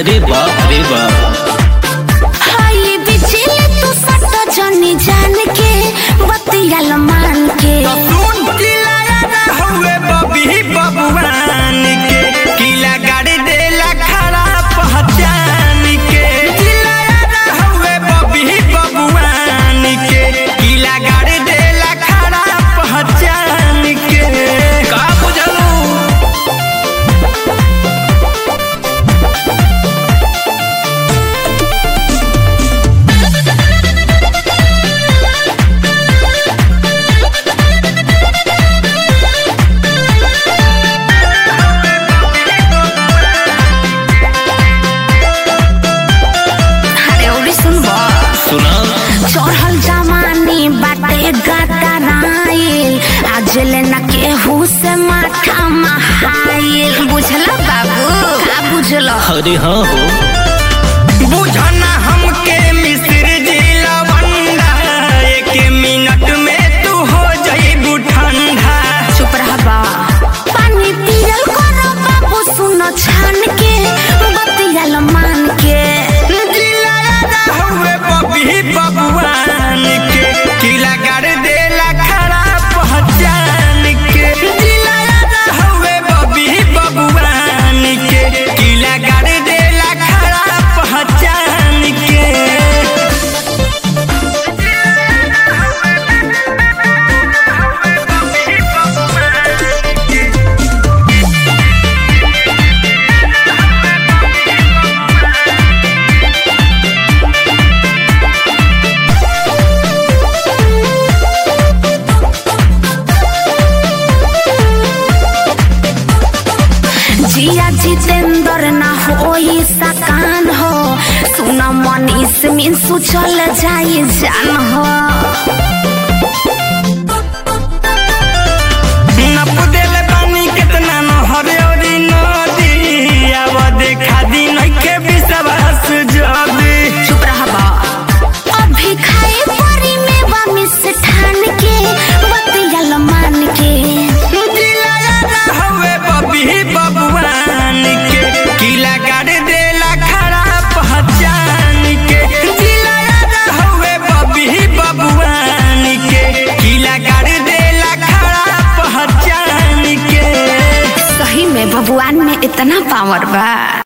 अरे बाप रे बाप हाय बिजली तू सट जनी जान के बतियाल मान के सुन किला हुए बबी बबुआन के किला गाड़ी देला खड़ा पहचान के किला हुए बबी बबुआन के किला गाड़ी देला खड़ा पहचान के का बुझलू अरे उड़ी सुनबो सुना चढ़ल जमानी बाटे गतराइल आज ले न केहू से माथा महाइल बुझला बाबू का बुझलो अरे हाँ हो बुझना हमके मिस्र जिला बंदा एक मिनट में तू हो जाइबू ठंडा चुप रह बा पानी पियल करो बाबू सुनो छान के बतियाल मान के हुए बबी बबुआन के किला गाड़ देला खड़ा पहचान के हुए बबी बबुआन के किला गाड़ देला खड़ा पहचान के जिया जितेंद्र ना हो ही सकान हो सुना मनीष मिंसू चल जाई जान हो नप देले पानी कितना नहर औरी नदी अब देखा दी नइखे विश्वास जदी चुप रह बा अभी खाए परी में बा मिष्ठान के बतियाल मान के हुए बबी बबुआन के किला गाड़ देला खड़ा पहचान के हुए बबी बबुआन के किला गाड़ देला खड़ा पहचान के सही में भगवान में इतना पावर बा